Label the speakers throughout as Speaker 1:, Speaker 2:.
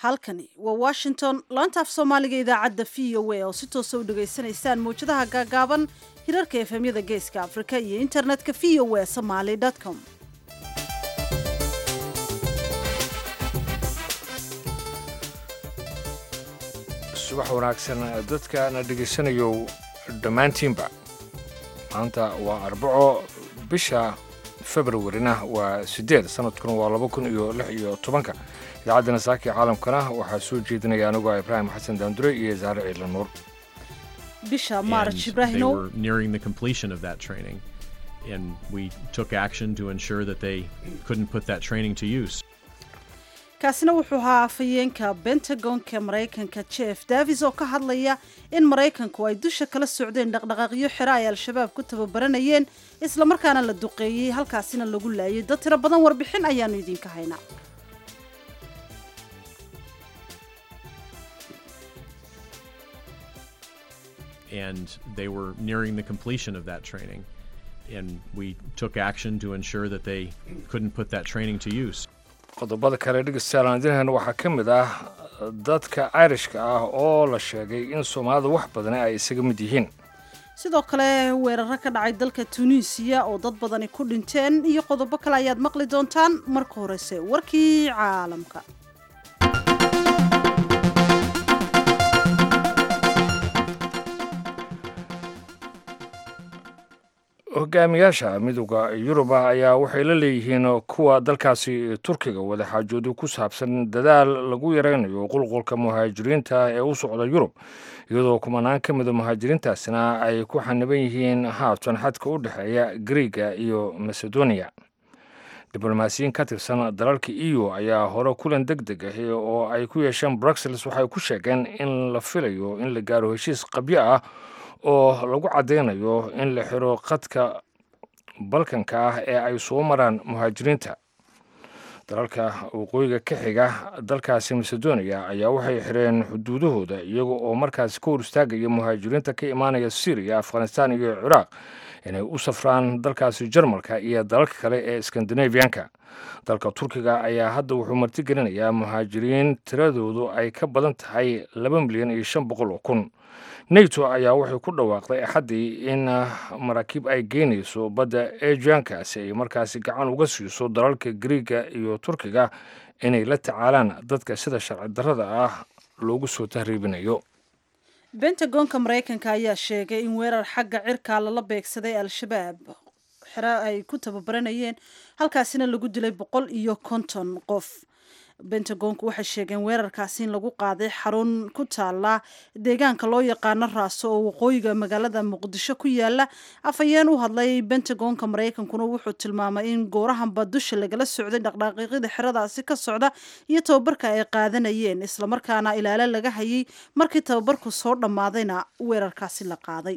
Speaker 1: halkani waa washington laanta af soomaaliga idaacadda v o a oo si toosa u dhegaysanaysaan mawjadaha gaagaaban hirarka efemyada geeska afrika iyo internetka v o a somaly com
Speaker 2: subax wanaagsan dadkana dhegaysanayo dhammaantiinba maanta waa arbaco bisha februarina waa siddeed sanadkuna waa laba kun iyo lix iyo tobanka idaacadda nasaaki caalamkana waxaa soo jeedinaya anigoo ibraahim xasan daandure iyo saare ciidla nuur
Speaker 1: bisha
Speaker 3: and
Speaker 1: maarch
Speaker 3: they
Speaker 1: ibraahimow
Speaker 3: were nearing the completion of that training. And we took action to ensure that they couldn't put that training to use.
Speaker 1: kaasina wuxuu ahaa afhayeenka bentagonka maraykanka jeff davis oo ka hadlaya in maraykanku ay dusha kala socdeen dhaqdhaqaaqyo xero ay al-shabaab ku tababaranayeen islamarkaana la duqeeyey halkaasina lagu laayay dad tiro badan warbixin ayaanu idinka haynaa
Speaker 3: And they were nearing the completion of that training. And we took action to ensure that they couldn't put that training to use.
Speaker 2: qodobada kale dhegeystayaal aan idin hayno waxaa ka mid ah dadka irishka ah oo la sheegay in soomaalida wax badani ay isaga mid yihiin
Speaker 1: sidoo kale weeraro ka dhacay dalka tunisiya oo dad badani ku dhinteen iyo qodobo kale ayaad maqli doontaan marka horese warkii caalamka
Speaker 2: hogaamiyaasha midooda yuruba ayaa waxay la leeyihiin kuwa dalkaasi turkiga wadaxaajoodu ku saabsan dadaal lagu yaraynayo qulqulka muhaajiriinta ee u socda yurub iyadoo kumanaan ka mida muhaajiriintaasina ay ku xaniban yihiin haatan xadka u dhexeeya griiga iyo macedonia diblomaasiyiin ka tirsan dalalka eu ayaa hore kulan deg deg ah oo ay ku yeesheen bruxelles waxay ku sheegeen in la filayo in la gaaro heshiis qabyo ah oo lagu caddaynayo in la xiro qadka balkanka ah ee ay soo maraan muhaajiriinta dalalka waqooyiga ka xiga dalkaasi macedonia ayaa waxay xireen xuduudahooda iyaga oo markaasi ka hor istaagaya muhaajiriinta ka imaanaya syriya afghanistan iyo ciraaq inay u safraan dalkaasi jarmalka iyo dalalka kale ee skandinaviyanka dalka turkiga ayaa hadda wuxuu martigelinayaa muhaajiriin tiradoodu ay ka badan tahay laba milyan iyo shan boqol oo kun nato ayaa waxay ku dhawaaqday axaddii in maraakiib ay geynayso badda ejanka si ay markaasi gacan uga siiso dalalka griiga iyo turkiga inay la tacaalaan dadka sida sharci darrada ah loogu soo tahriibinayo
Speaker 1: bentagonka maraykanka ayaa sheegay in weerar xagga cirkaa lala beegsaday al-shabaab xero ay ku tababaranayeen halkaasina lagu dilay boqol iyo konton qof bentagonku waxay sheegeen weerarkaasi in lagu qaaday xarun ku taala deegaanka loo yaqaano raaso oo waqooyiga magaalada muqdisho ku yaala afhayeen u hadlay bentagonka maraykankuna wuxuu tilmaamay in goorahanba dusha lagala socday dhaqdhaqaaqyada xeradaasi ka socda iyo tababarka ay qaadanayeen islamarkaana ilaalo laga hayay markii tababarku soo dhammaadayna weerarkaasi la qaaday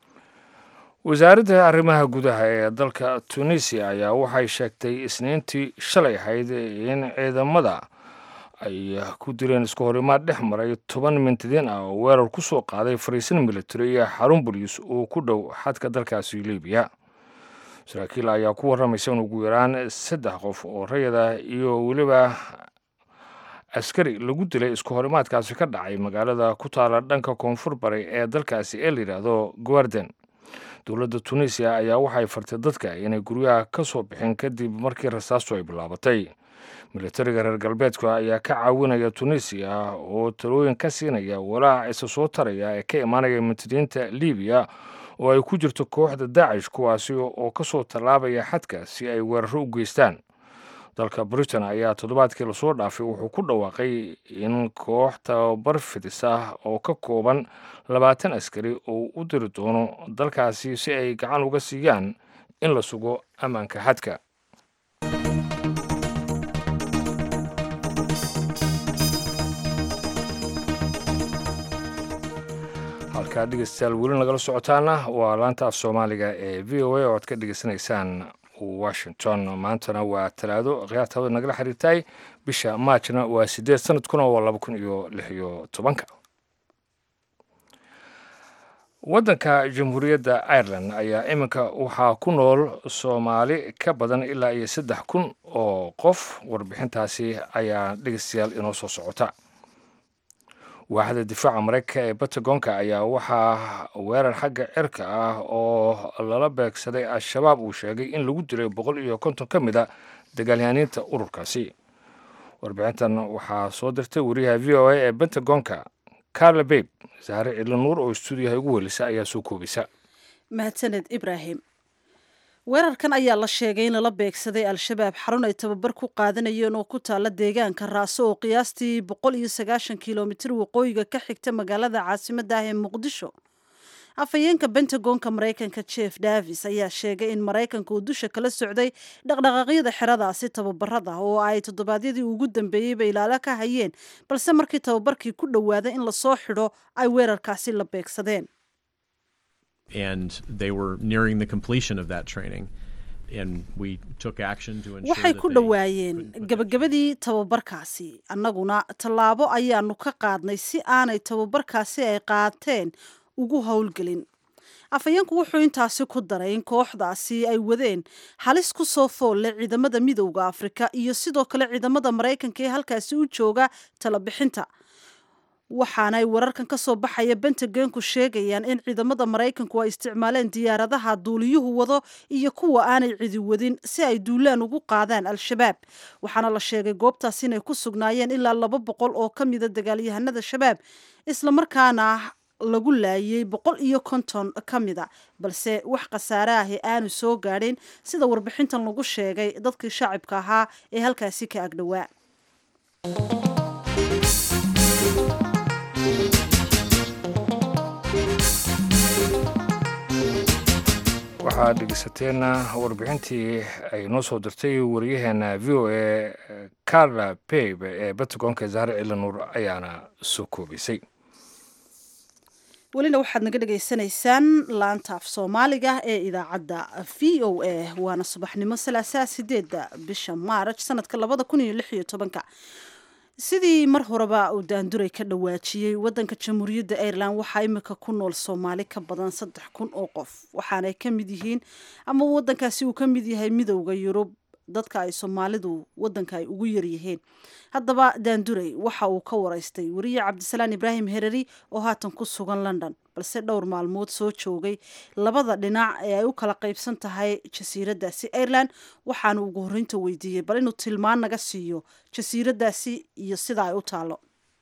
Speaker 2: wasaaradda arrimaha gudaha ee dalka tunisiya ayaa waxay sheegtay isniintii shalay ahayd in ciidamada ay ku dileen isku horimaad dhex maray toban mintidiin ah oo weerar ku soo qaaday fariisin military iyo xarun boliis oo ku dhow xadka dalkaasi libiya saraakiil ayaa ku warramaysa in ugu yaraan saddex qof oo rayada iyo weliba askari lagu dilay isku horimaadkaasi ka dhacay magaalada ku taala dhanka koonfur bari ee dalkaasi ee la yidhaahdo guarden dowladda tunisiya ayaa waxay fartay dadka inay guryaha ka soo bixin kadib markii rasaastu ay bilaabatay militariga reer galbeedka ayaa ka caawinaya tunisiya oo talooyin ka siinaya walaac isa soo taraya ee ka imaanaya mutadiinta libiya oo ay ku jirto kooxda daacish kuwaasi oo ka soo tallaabaya xadka si ay weeraro u geystaan dalka britain ayaa toddobaadkii lasoo dhaafay wuxuu ku dhawaaqay in koox tababar fidis ah oo ka kooban labaatan askari oo u diri doono dalkaasi si ay gacan uga siiyaan in la sugo ammaanka xadka halkaa dhegeystayaal weli nagala socotaana waa laanta af soomaaliga ee v o a oo aad ka dhegeysanaysaan washington maantana waa talaado khiyaartaada nagala xiriirtay bisha maajna waa sideed sanadkuna waa laba kun iyo lix iyo tobanka waddanka jamhuuriyadda ireland ayaa iminka waxaa ku nool soomaali ka badan ilaa iyo saddex kun oo qof warbixintaasi ayaa dhegeystayaal inoo soo socota waaxda difaaca maraykanka ee batagonka ayaa waxaa weerar xagga cirka ah oo lala beegsaday al-shabaab uu sheegay in lagu dilay boqol iyo konton ka mid a dagaalyahaniinta ururkaasi warbixintan waxaa soo dirtay wariyaha v o a ee bentagonka carla babe saare cili nuur oo stuudiyaha ugu welisa ayaa soo koobisa
Speaker 1: mahadsaned ibraahim weerarkan ayaa la sheegay in lala beegsaday al-shabaab xarun ay tababar ku qaadanayeen oo ku taala deegaanka raaso oo qiyaastii boqol iyo sagaashan kilomitir waqooyiga ka xigta magaalada caasimadda ah ee muqdisho afhayeenka bentagonka maraykanka jeff davis ayaa sheegay in maraykanka uu dusha kala socday dhaqdhaqaaqyada xeradaasi tababarada oo ay toddobaadyadii ugu dambeeyeyba ilaalo ka hayeen balse markii tababarkii ku dhowaaday in lasoo xidho ay weerarkaasi la beegsadeen
Speaker 3: and they were nearing the completion of that training. And we took action to ensure
Speaker 1: waxay
Speaker 3: that
Speaker 1: ku
Speaker 3: they
Speaker 1: dhowaayeen
Speaker 3: couldn't put that
Speaker 1: gabagabadii tababarkaasi annaguna tallaabo ayaanu ka qaadnay si aanay tababarkaasi ay qaateen ugu howlgelin afhayeenku wuxuu intaasi ku daray in kooxdaasi ay wadeen halis ku soo foolle ciidamada midowda afrika iyo sidoo kale ciidamada maraykanka ee halkaasi u jooga talabixinta waxaanay wararkan ka soo baxaya bentagonku sheegayaan in ciidamada maraykanku ay isticmaaleen diyaaradaha duuliyuhu wado iyo kuwa aanay cidi wadin si ay duulaan ugu qaadaan al-shabaab waxaana la sheegay goobtaas inay ku sugnaayeen ilaa laba boqol oo ka mida dagaalyahanada shabaab islamarkaana lagu laayay boqol iyo konton ka mida balse wax khasaare ahi aanu soo gaadhin sida warbixintan lagu sheegay dadkii shacibka ahaa ee halkaasi ka agdhowaa
Speaker 2: waxaad dhegeysateen warbixintii ay noo soo dirtay wariyaheena v o a carla babe ee batagonka saare cili nuur ayaana soo koobaysay
Speaker 1: welina waxaad naga dhagaysanaysaan laanta af soomaaliga ee idaacadda v o a waana subaxnimo salaasaa sideedda bisha maaraj sanadka labada kun iyo lix iyo tobanka sidii mar horeba uu daanduray ka dhawaajiyey wadanka jamhuuriyadda ireland waxaa imika ku nool soomaali ka badan saddex kun oo qof waxaanay ka mid yihiin ama wadankaasi uu ka mid yahay midowda yurub dadka ay soomaalidu wadanka ay ugu yaryihiin haddaba daanduray waxa uu ka waraystay wariye cabdisalaan ibraahim hereri oo haatan ku sugan london balse dhowr maalmood soo joogay labada dhinac ee ay u kala qaybsan tahay jasiiradaasi ireland waxaanu ugu horreynta weydiiyey bal inuu tilmaan naga siiyo jasiiradaasi iyo sida ay u taalo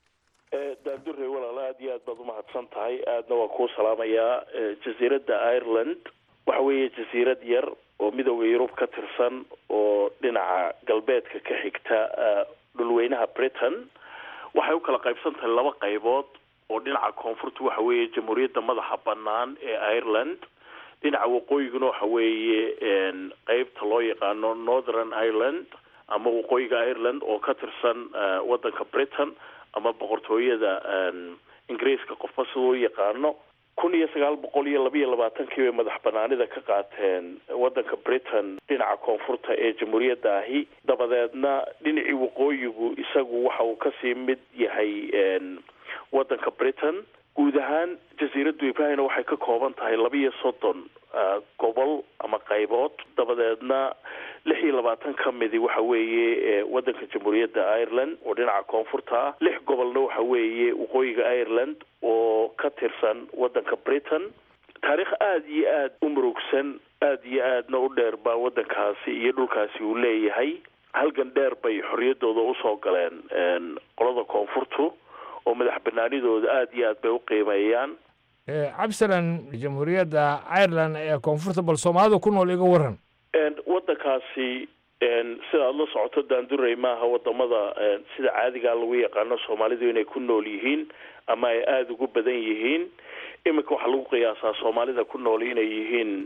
Speaker 4: daandure walaal aad iyo aad baad umahadsan tahay aadna waa kuu salaamayaa jasiiradda ireland waxa weeye jasiirad yar oo midowda yurub ka tirsan oo dhinaca galbeedka ka xigta dhulweynaha britain waxay u kala qaybsan tahay laba qaybood oo dhinaca koonfurta waxa weeye jamhuuriyadda madaxa banaan ee ireland dhinaca waqooyiguna waxa weeye qeybta loo yaqaano northern ireland ama waqooyiga ireland oo ka tirsan wadanka britain ama boqortooyada ingiriiska qofba siduu u yaqaano kun iyo sagaal boqol iyo laba iyo labaatankii bay madax banaanida ka qaateen wadanka britain dhinaca koonfurta ee jamhuuriyadda ahi dabadeedna dhinacii waqooyigu isagu waxa uu kasii mid yahay wadanka britain guud ahaan jasiiraddu ibrahimna waxay ka kooban tahay laba iyo soddon gobol ama qaybood dabadeedna lix iyo labaatan ka midi waxa weeye wadanka jamhuuriyadda ireland oo dhinaca koonfurta ah lix gobolna waxa weeye waqooyiga ireland oo ka tirsan wadanka britain taariikh aada iyo aada u murugsan aada iyo aadna u dheer baa wadankaasi iyo dhulkaasi uu leeyahay halgan dheer bay xorriyaddooda usoo galeen qolada koonfurtu oo madax banaanidooda aada iyo aad bay u qiimeeyaan
Speaker 2: cabdisalan jamhuuriyadda ireland ee koonfurta bal soomaalida ku nool iga waran
Speaker 4: wadankaasi sida aada la socoto daandurey maaha wadamada sida caadigaa lagu yaqaano soomaalidu inay ku nool yihiin ama ay aada ugu badan yihiin iminka waxaa lagu qiyaasaa soomaalida ku nool inay yihiin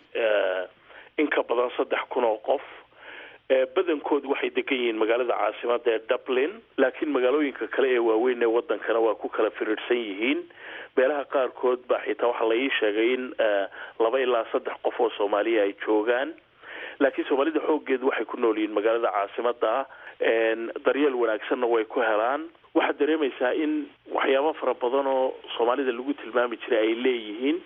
Speaker 4: in ka badan saddex kun oo qof badankoodu waxay degan yihiin magaalada caasimada ee dublin laakiin magaalooyinka kale ee waaweyn ee wadankana waa ku kala firirsan yihiin meelaha qaarkood baa xitaa waxaa la ii sheegay in laba ilaa saddex qof oo soomaaliya ay joogaan laakiin soomaalida xooggeedu waxay ku nool yihiin magaalada caasimada ah daryeel wanaagsanna way ku helaan waxaad dareemaysaa in waxyaabo fara badan oo soomaalida lagu tilmaami jiray ay leeyihiin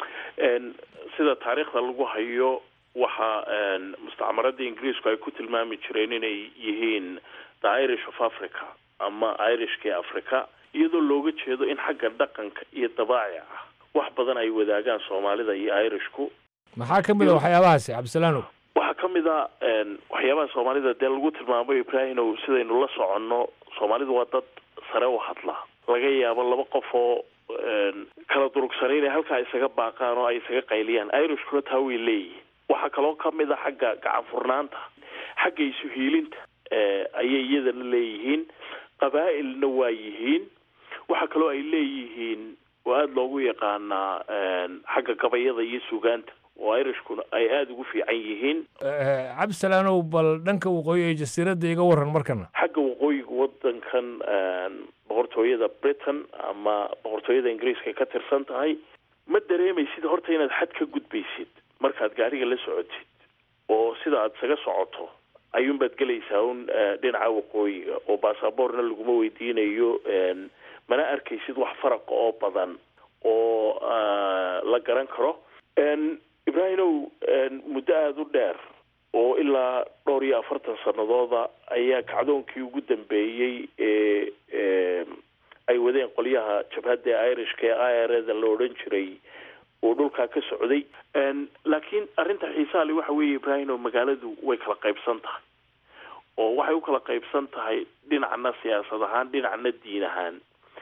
Speaker 4: sida taariikhda lagu hayo waxa mustacmaradda ingiriisku ay ku tilmaami jireen inay yihiin the irish of africa ama irishka africa iyadoo looga jeedo in xagga dhaqanka iyo dabaacica wax badan ay wadaagaan soomaalida iyo irishku
Speaker 2: maxaa ka mid a waxyaabahaasi cabdisalaanow
Speaker 4: waxaa ka mid a waxyaabaha soomaalida dee lagu tilmaamo ibraahimow sidaynu la soconno soomaalidu waa dad sare u hadla laga yaabo laba qof oo kala durugsanay inay halkaa isaga baaqaan oo ay isaga qayliyaan irishkuna taa way leeyihin waxaa kaloo ka mid a xagga gacan furnaanta xagga isu hiilinta ayay iyadana leeyihiin qabaa'ilna waa yihiin waxaa kaloo ay leeyihiin oo aada loogu yaqaanaa xagga gabayada iyo sugaanta oo irishkuna ay aada ugu fiican yihiin
Speaker 2: cabdisalaanow bal dhanka waqooyi ee jasiiradda iga waran markana
Speaker 4: xagga waqooyiga wadankan boqortooyada britain ama boqortooyada ingiriiska ka tirsan tahay ma dareemaysid horta inaad xad ka gudbaysid markaad gaariga la socotid oo sida aada isaga socoto ayuunbaad gelaysaa un dhinaca waqooyiga oo baasaboorna laguma weydiinayo mana arkaysid wax faraqa oo badan oo la garan karo ibraahimow muddo aada u dheer oo ilaa dhowr iyo afartan sanadooda ayaa kacdoonkii ugu dambeeyey ee ay wadeen qolyaha jabhadda irishka ee i r da la odhan jiray oo dhulkaa ka socday laakiin arrinta xiisaha le waxa weeye ibraahimow magaaladu way kala qaybsan tahay oo waxay u kala qaybsan tahay dhinacna siyaasad ahaan dhinacna diin ahaan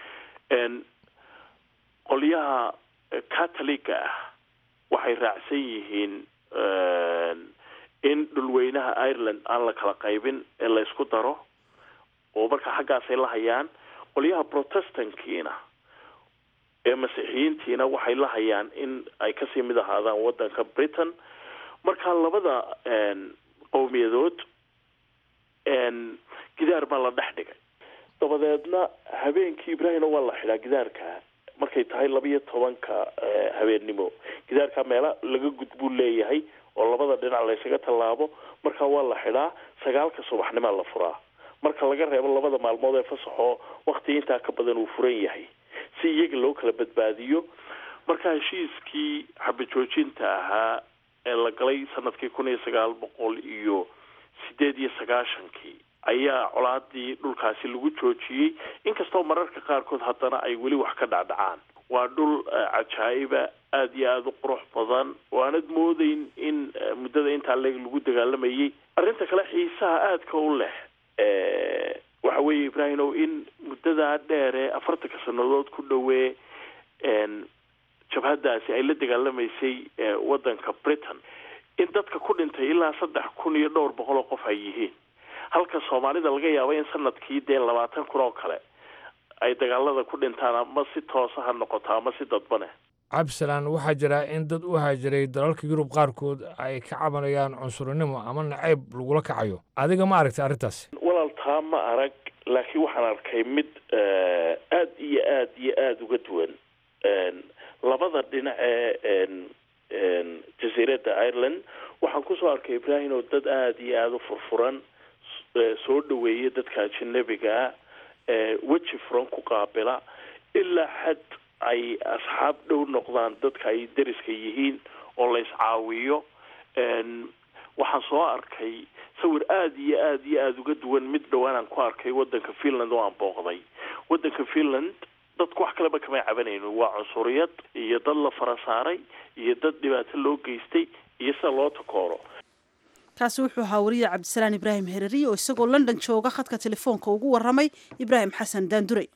Speaker 4: qolyaha catoliga ah waxay raacsan yihiin in dhulweynaha ireland aan la kala qaybin ee la isku daro oo marka xaggaasay la hayaan qolyaha protestantkiina ee masiixiyiintiina waxay la hayaan in ay kasii mid ahaadaan wadanka britain marka labada qowmiyadood gidaar baa la dhex dhigay dabadeedna habeenkii ibraahimna waa la xidhaa gidaarka markay tahay labiyo tobanka habeennimo gidaarka meela laga gudbuu leeyahay oo labada dhinac laysaga tallaabo marka waa la xidhaa sagaalka subaxnimaa la furaa marka laga reebo labada maalmood ee fasaxoo wakti intaa ka badan uu furan yahay si iyaga loo kala badbaadiyo marka heshiiskii xabajoojinta ahaa ee la galay sanadkii kun iyo sagaal boqol iyo sideed iyo sagaashankii ayaa colaadii dhulkaasi lagu joojiyey inkastoo mararka qaarkood haddana ay weli wax ka dhacdhacaan waa dhul cajaa'iba aada iyo aada u qurux badan oo aanad moodeyn in muddada intaa leeg lagu dagaalamayay arrinta kale xiisaha aadka u leh waxa weeye ibraahimow in muddadaa dheere afartanka sanadood ku dhowee jabhaddaasi ay la dagaalamaysay waddanka britain in dadka ku dhintay ilaa saddex kun iyo dhowr boqol oo qof ay yihiin halka soomaalida laga yaabo in sanadkii dee labaatan kun oo kale ay dagaalada ku dhintaan ama si toosa ha noqoto ama si dadbane
Speaker 2: cabdisalaan waxaa jira in dad u haajiray dalalka yurub qaarkood ay ka cabanayaan cunsurinimo ama nacayb lagula kacayo adiga ma aragtay arrintaasi
Speaker 4: walaal taa ma arag laakiin waxaan arkay mid aada iyo aada iyo aada uga duwan labada dhinac ee jasiiradda ireland waxaan kusoo arkay ibraahim oo dad aada iyo aada u furfuran soo dhaweeya dadka ajanabigaa weji furan ku qaabila ilaa xad ay asxaab dhow noqdaan dadka ay deriska yihiin oo la iscaawiyo waxaan soo arkay sawir aada iyo aada iyo aada uga duwan mid dhowaanaan ku arkay wadanka finland oo aan booqday wadanka finland dadku wax kaleba kamay cabanayno waa cunsuriyad iyo dad la fara saaray iyo dad dhibaato loo geystay iyo sida loo takooro
Speaker 1: kaasi wuxuu ahaa wariye cabdisalaan ibraahim hereriye oo isagoo london jooga khadka telefoonka ugu waramay ibraahim xasan daandurey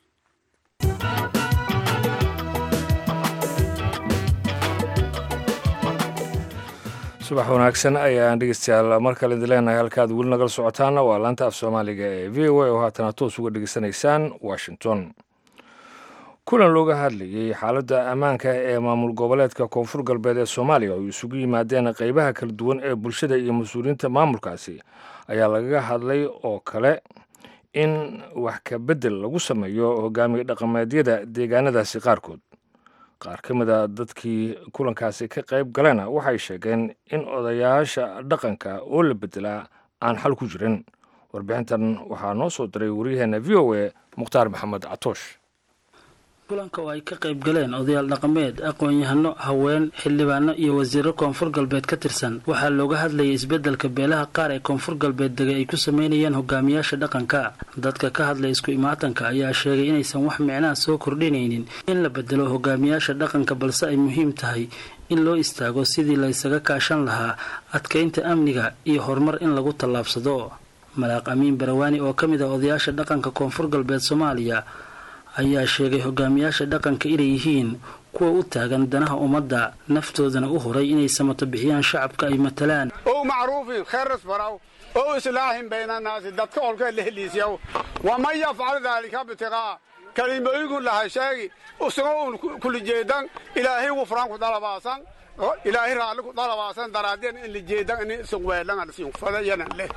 Speaker 2: subax wanaagsan ayaan dhegeystayaal mar kale idin leenahay halkaad weli nagala socotaana waa laanta af soomaaliga ee v o a oo haatana toos uga dhegeysanaysaan washington kulan looga hadlayey xaaladda ammaanka ee maamul goboleedka koonfur galbeed ee soomaaliya oo isugu yimaadeen qeybaha kala duwan ee bulshada iyo mas-uuliyiinta maamulkaasi ayaa lagaga hadlay oo kale in wax ka beddel lagu sameeyo hogaamiye dhaqameedyada deegaanadaasi qaarkood qaar ka mid a dadkii kulankaasi ka qayb galena waxay sheegeen in odayaasha dhaqanka oo la beddelaa aan xal ku jirin warbixintan waxaa noo soo diray waryaheena v o a mukhtaar maxamed catoosh
Speaker 5: kulanka oo ay ka qayb galeen odayaal dhaqameed aqoon-yahano haween xildhibaano iyo wasiiro koonfur galbeed ka tirsan waxaa looga hadlayay isbeddelka beelaha qaar ee koonfur galbeed degay ay ku sameynayaan hogaamiyaasha dhaqanka dadka ka hadlay isku imaatanka ayaa sheegay inaysan wax micnaha soo kordhinaynin in la bedelo hogaamiyaasha dhaqanka balse ay muhiim tahay in loo istaago sidii la ysaga kaashan lahaa adkaynta amniga iyo horumar in lagu tallaabsado malaaq amiin barawaani oo ka mid ah odayaasha dhaqanka koonfur galbeed soomaaliya ayaa sheegay hogaamiyaasha dhaqanka inay yihiin kuwa u taagan danaha ummadda naftoodana u huray inay samato bixiyaan shacabka ay matalaan
Speaker 6: ow macruufin khayras baraw ow islaahin baynannaasi dadka olkee la heliisyaw waman yafcal daalika bitiqaa kalimooyigun lahay sheegi usugo un kula jeedan ilaahay wufraan ku dalabaasan ilaahay raalli ku dalabaasan daraadeen in la jeedan in suqweelangalsiinfadayanan leh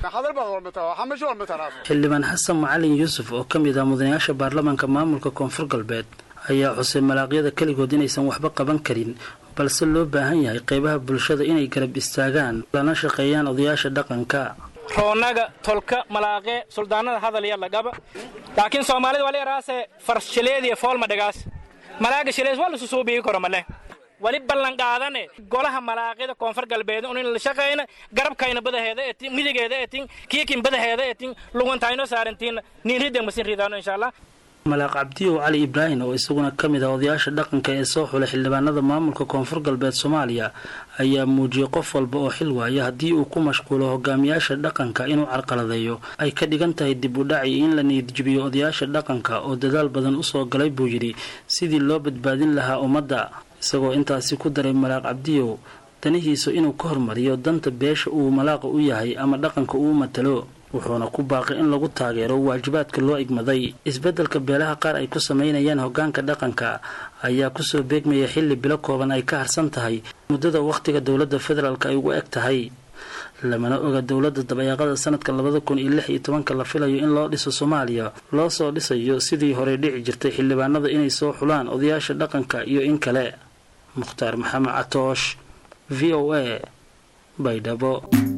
Speaker 5: xildhibaan xasan macalin yuusuf oo ka mid ah mudanayaasha baarlamaanka maamulka koonfur galbeed ayaa xusay malaaqyada keligood inaysan waxba qaban karin balse loo baahan yahay qaybaha bulshada inay garab istaagaan lana shaqeeyaan odayaasha dhaqanka
Speaker 7: roonaga tolka malaaqe suldaanada hadalya lagaba laakiin soomaalida wali araase farshileediya foolma dhagaas malaaga shilees waa lasu suubiyi karo male wali ballan qaadane golaha malaaqida koonfur galbeed un in la shaqayna garabkayna badaheeda etin midigeeda etin kiikin badaheeda etin lugantayno saarantiin niinrideen masin ridaano insha allah
Speaker 5: malaaq cabdiyow cali ibraahim oo isaguna ka mid ah odayaasha dhaqanka ee soo xulay xildhibaanada maamulka koonfur galbeed soomaaliya ayaa muujiyey qof walba oo xil waaya haddii uu ku mashquulo hogaamiyaasha dhaqanka inuu carqaladeeyo ay ka dhigan tahay dib u dhac iyo in la niyadjibiyo odayaasha dhaqanka oo dadaal badan usoo galay buu yidhi sidii loo badbaadin lahaa ummadda isagoo intaasi ku daray malaaq cabdiyow danihiisu inuu ka hormariyo danta beesha uu malaaqa u yahay ama dhaqanka uu matalo wuxuuna ku baaqay in lagu taageero waajibaadka loo igmaday isbeddelka beelaha qaar ay ku samaynayaan hoggaanka dhaqanka ayaa kusoo beegmaya xilli bilo kooban ay ka harsan tahay muddada wakhtiga dowladda federaalk ay ugu eg tahay lamana oga dowladda dabayaaqada sanadka labada kun iyo lix iyo tobanka la filayo in loo dhiso soomaaliya loo soo dhisayo sidii horey dhici jirtay xildhibaanada inay soo xulaan odayaasha dhaqanka iyo in kale mukhtaar maxamed catoosh v o a baydhabo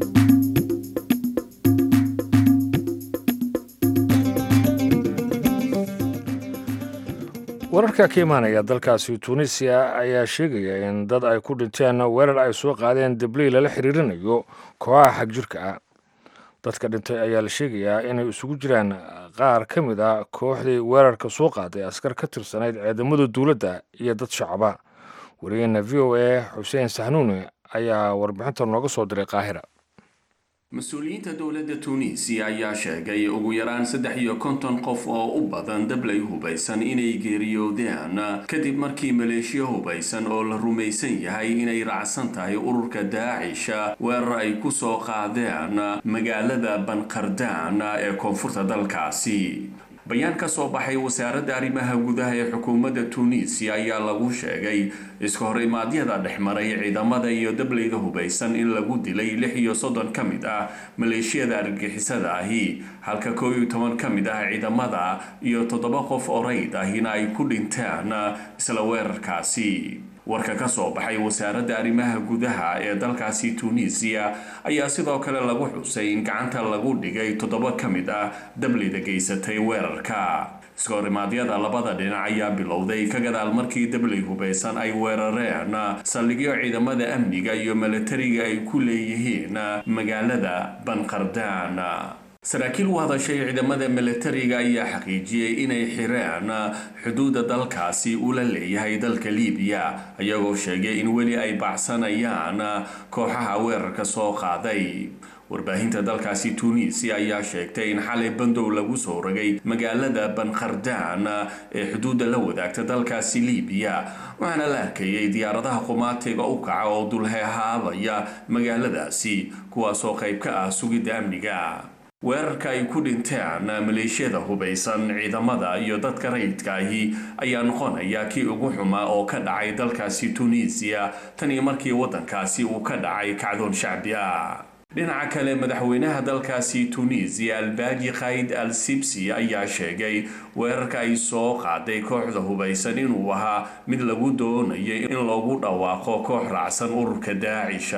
Speaker 2: wararka ka imaanaya dalkaasi tunisiya ayaa sheegaya in dad ay ku dhinteen weerar ay soo qaadeen dabley lala xiriirinayo kooxaha xagjirka ah dadka dhintay ayaa la sheegayaa inay isugu jiraan qaar ka mid ah kooxdii weerarka soo qaaday askar ka tirsanayd ciidamada dowladda iyo dad shacaba wariyaheena v o a xuseen sahnuune ayaa warbixinta nooga soo diray qaahira
Speaker 8: mas-uuliyiinta dowladda tuuniisiya ayaa sheegay ugu yaraan saddex iyo konton qof oo u badan dablay hubaysan inay geeriyoodeen kadib markii maleeshiya hubaysan oo la rumaysan yahay inay raacsan tahay ururka daacisha weerar ay ku soo qaadeen magaalada banqardaan ee koonfurta dalkaasi bayaan ka soo baxay wasaaradda arrimaha gudaha ee xukuumadda tuuniisiya ayaa lagu sheegay iska hor imaadyada dhexmaray ciidamada iyo dableyda hubaysan in lagu dilay lix iyo soddon ka mid ah maleeshiyada argagixisada ahi halka koo iyo toban ka mid ah ciidamada iyo toddoba qof orayd ahina ay ku dhinteen isla weerarkaasi warka ka soo baxay wasaaradda arrimaha gudaha ee dalkaasi tuuniisiya ayaa sidoo kale lagu xusay in gacanta lagu dhigay toddoba ka mid ah dableyda geysatay weerarka iskahorimadyada labada dhinac ayaa bilowday ka gadaal markii dabley hubaysan ay weerareen saldhigyo ciidamada amniga iyo milatariga ay ku leeyihiin magaalada banqardaan saraakiil u hadashay ciidamada milatariga ayaa xaqiijiyey inay xireen xuduudda dalkaasi ula leeyahay dalka liibiya iyagoo sheegay in weli ay baxsanayaan kooxaha weerarka soo qaaday warbaahinta dalkaasi tuuniisiya ayaa sheegtay in xalay bandow lagu soo rogay magaalada banqardaan ee xuduudda la wadaagta dalkaasi liibiya waxaana la arkayay diyaaradaha qumaatiga u kaca oo dulheehaabaya magaaladaasi kuwaasoo qayb ka ah sugidda amniga weerarka ay ku dhinteen maleeshiyada hubaysan ciidamada iyo dadka rayidka ahi ayaa noqonaya kii ugu xumaa oo ka dhacay dalkaasi tuuniisiya tan iyo markii waddankaasi uu ka dhacay kacdoon shacbi ah dhinaca kale madaxweynaha dalkaasi tuuniisiya albaaji khayd al sibsi ayaa sheegay weerarka ay soo qaaday kooxda hubaysan inuu ahaa mid lagu doonayo in lagu dhawaaqo koox raacsan ururka daacisha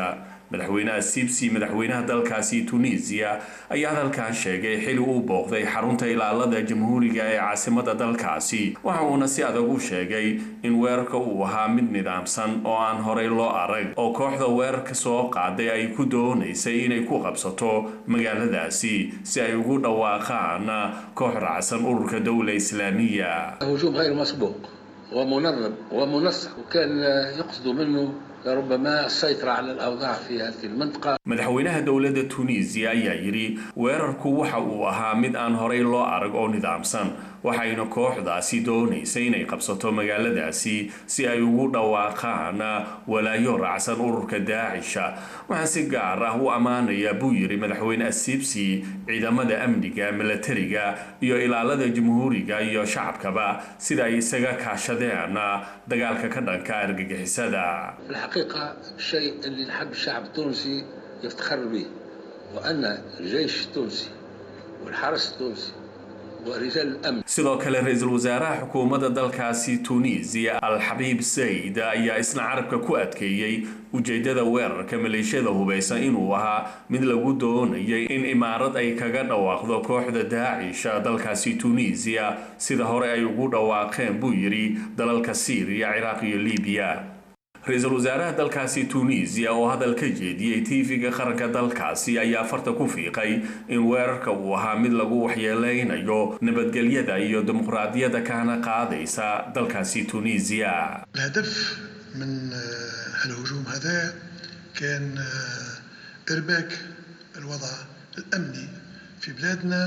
Speaker 8: madaxweynaha sibsi madaxweynaha dalkaasi tunisiya ayaa hadalkan sheegay xili uu booqday xarunta ilaalada jamhuuriga ee caasimada dalkaasi waxa uuna si adag u sheegay in weerarka uu ahaa mid nidaamsan oo aan horey loo arag oo kooxda weerarka soo qaaday ay ku doonaysay inay ku qabsato magaaladaasi si ay ugu dhawaaqaan koox raacsan ururka dowla islaamiya
Speaker 9: هجوم غير مسبوق ومنظم ومنسق وكان يقصد منه ربما السيطرة على الأوضاع في هذه المنطقة
Speaker 8: madaxweynaha dowladda tunisiya ayaa yidhi weerarku waxa uu ahaa mid aan horey loo arag oo nidaamsan waxayna kooxdaasi doonaysay inay qabsato magaaladaasi si ay ugu dhawaaqaan walaayo raacsan ururka daacisha waxaa si gaar ah u ammaanaya buu yidhi madaxweyne asibsi ciidamada amniga milatariga iyo ilaalada jamhuuriga iyo shacabkaba sida ay isaga kaashadeen dagaalka ka dhanka argagixisada
Speaker 9: الحقيقة الشيء اللي نحب الشعب التونسي يفتخر به وأن الجيش التونسي والحرس التونسي ورجال الأمن
Speaker 8: sidoo kale ra-iisul wasaaraha xukuumadda dalkaasi tunisiya al-xabiib sayid ayaa isna carabka ku adkeeyey ujeedada weerarka maleeshiyada hubaysan inuu ahaa mid lagu doonayay in imaarad ay kaga dhawaaqdo kooxda daacisha dalkaasi tunisiya sida hore ay ugu dhawaaqeen buu yidhi dalalka siiriya ciraaq iyo libiya ra-iisul wasaaraha dalkaasi tunisiya oo hadal ka jeediyey tv-ga qaranka dalkaasi ayaa farta ku fiiqay in weerarka uu ahaa mid lagu waxyeeleynayo nabadgelyada iyo dimuqraadiyadda kahana qaadaysa dalkaasi tunisiya
Speaker 10: الهدف من الهجوم هذا كان إرباك الوضع الأمني في بلادنا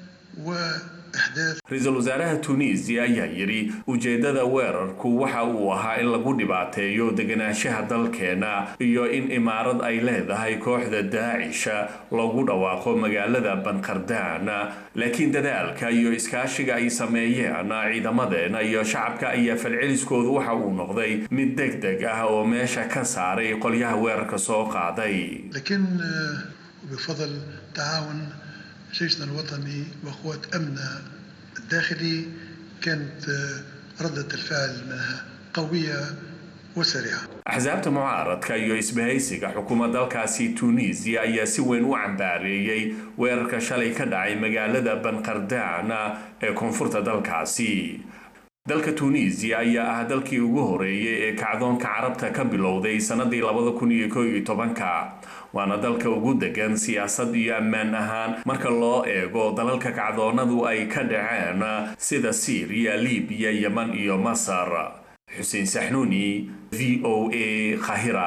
Speaker 10: وإحداث
Speaker 8: ra-iisul wasaaraha tunisiya ayaa yidhi ujeedada weerarku waxa uu ahaa in lagu dhibaateeyo deganaanshaha dalkeena iyo in imaarad ay leedahay kooxda daacisha lagu dhawaaqo magaalada banqardaan laakiin dadaalka iyo iskaashiga ay sameeyeen ciidamadeena iyo shacabka ayaa falceliskoodu waxa uu noqday mid deg deg ah oo meesha ka saaray qolyaha weerarka soo qaaday
Speaker 10: لكن بفضل تعاون جيشنا الوطني وقوات أمننا الداخلي كانت ردة الفعل منها قوية وسريعة
Speaker 8: axsaabta mucaaradka iyo isbahaysiga xukuumad dalkaasi tunisiya ayaa si weyn u cambaareeyey weerarka shalay ka dhacay magaalada banqardaan ee koonfurta dalkaasi dalka tunisiya ayaa ah dalkii ugu horeeyay ee kacdoonka carabta ka bilowday sannadii labada kun iyo koo iyo tobanka waana dalka ugu degan siyaasad iyo ammaan ahaan marka loo eego dalalka kacdoonadu ay ka dhaceen sida siiriya libiya yeman iyo masar xuseen saxnuuni v o a khahira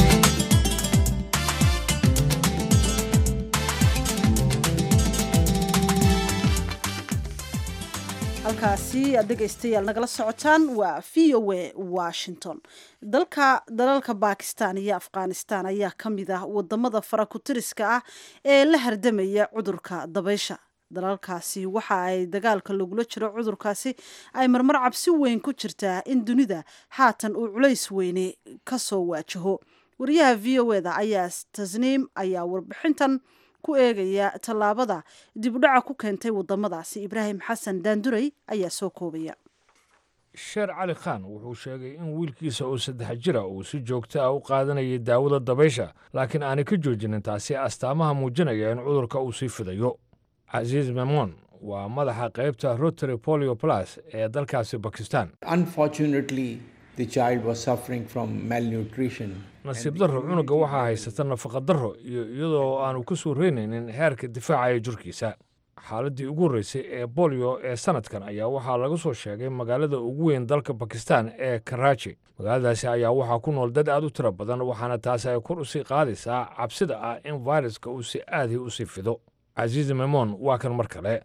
Speaker 1: halkaasi aad dhegaystayaal nagala socotaan waa v o a washington dalka dalalka bakistan iyo afghanistan ayaa ka mid ah wadamada farakutiriska ah ee la hardamaya cudurka dabaysha dalalkaasi waxa ay dagaalka lagula jiro cudurkaasi ay marmar cabsi weyn ku jirtaa in dunida haatan uu culays weyne kasoo waajaho wariyaha v o eda ayaa tasniim ayaa warbixintan ku eegaya tallaabada dibudhaca ku keentay wadamadaasi ibraahim xasan daanduray ayaa soo koobaya
Speaker 2: sheer cali khan wuxuu sheegay in wiilkiisa oo saddex jira uu si joogto ah u qaadanayay daawada dabaysha laakiin aanay ka joojinin taasi astaamaha muujinaya in cudurka uu sii fidayo casiis memon waa madaxa qaybta rotary polio plus ee dalkaasi bakistan nasiib darro cunuga waxaa haysata nafaqa darro iyo iyadoo aanu ka soo reynaynin heerka difaaca ee jirkiisa xaaladdii ugu horreysay ee bolio ee sanadkan ayaa waxaa laga soo sheegay magaalada ugu weyn dalka bakistan ee karaaji magaaladaasi ayaa waxaa ku nool dad aad u tiro badan waxaana taasi ay kor usii qaadaysaa cabsida ah in fairuska uu si aadii usii fido casiis memon waa kan mar kale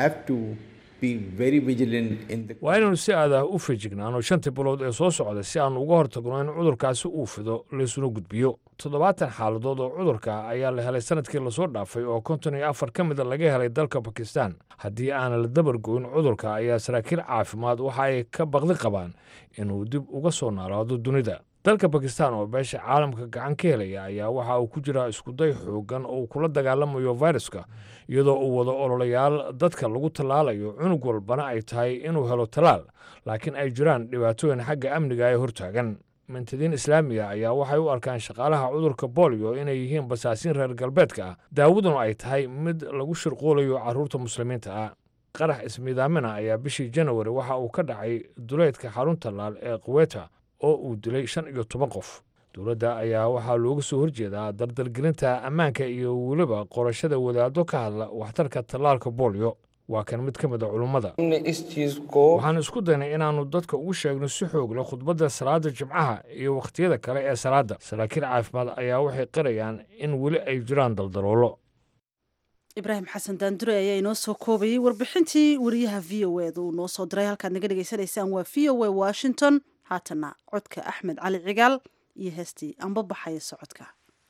Speaker 2: waa inaynu si aadah u fejignaano shantii bilood ee soo socda si aanu uga hortagno in cudurkaasi uu fido laysuna gudbiyo toddobaatan xaaladood oo cudurka ayaa la helay sanadkii lasoo dhaafay oo konton iyo afar ka mida laga helay dalka bakistan haddii aanan la dabargoyn cudurka ayaa saraakiil caafimaad waxa ay ka baqdi qabaan inuu dib uga soo naalaado dunida dalka bakistan oo beesha caalamka gacan ka helaya ayaa waxa uu ku jiraa iskuday xoogan oo uu kula dagaalamayo fairuska iyadoo uu wado ololayaal dadka lagu tallaalayo cunug walbana ay tahay inuu helo tallaal laakiin ay jiraan dhibaatooyin xagga amniga ee hortaagan mantadiin islaamiga ayaa waxay u arkaan shaqaalaha cudurka bolio inay yihiin basaasiin reer galbeedka ah daawaduna ay tahay mid lagu shirquulayo carruurta muslimiinta ah qarax ismiidaamina ayaa bishii janawari waxa uu ka dhacay duleedka xarunta laal ee kuweta oo uu dilay shan iyo toban qof dowladda ayaa waxaa looga soo horjeedaa dardalgelinta ammaanka iyo weliba qorashada wadaaddo ka hadla waxtarka tallaalka bolio waa kan mid ka mid a culummada waxaan isku daynay inaannu dadka ugu sheegno si xoog leh khudbadda salaada jimcaha iyo wakhtiyada kale ee salaadda saraakiil caafimaad ayaa waxay qirayaan in weli ay jiraan daldaloolo
Speaker 1: ibraahim xasan daandure ayaa inoo soo koobayay warbixintii wariyaha v o eda uu noo soo diray halkaad naga dhegaysanaysaan waa v o a washington haatana codka axmed cali cigaal iyo heestii anba baxaya socodka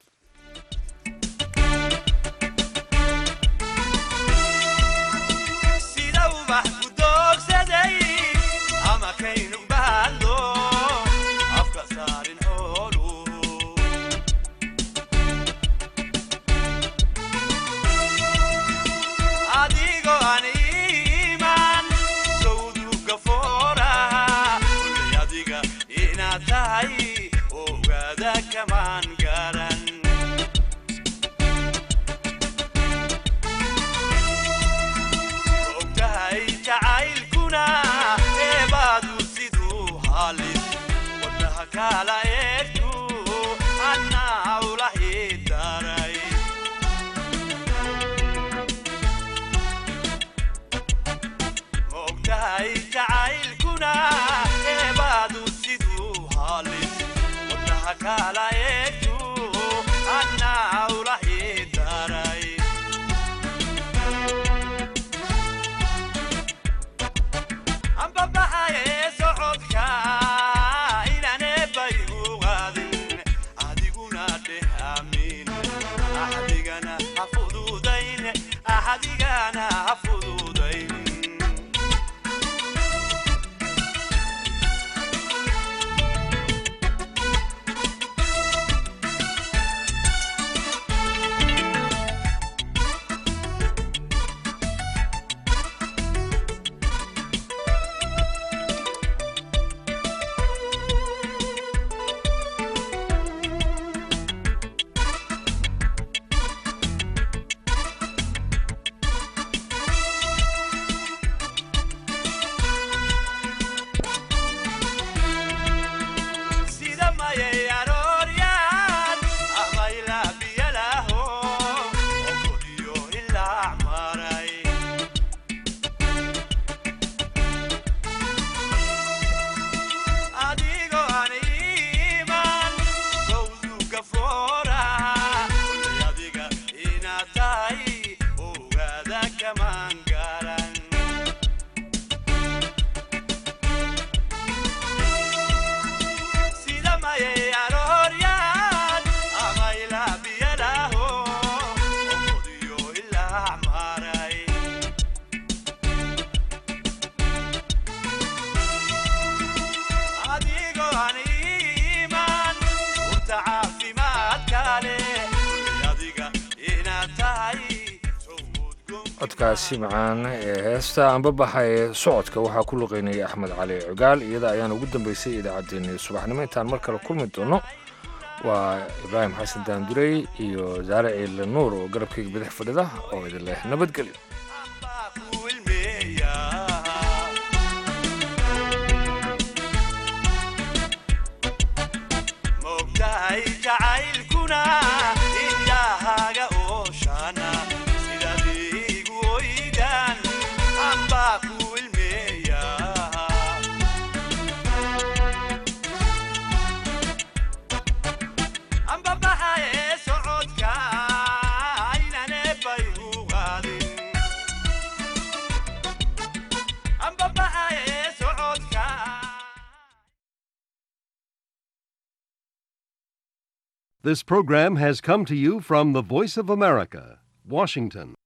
Speaker 2: codkaasi macaan ee heesta anbabaxa ee socodka waxaa ku luqeynaya axmed cali cugaal iyada ayaana ugu dambeysay idaacaddeenii subaxnimo intaan mar kale kulmi doono waa ibraahim xasan daandurey iyo saare ciile nuur oo garabkayga bidix fadhida oo idin leh nabadgelyo
Speaker 11: This program has come to you from the Voice of America, Washington.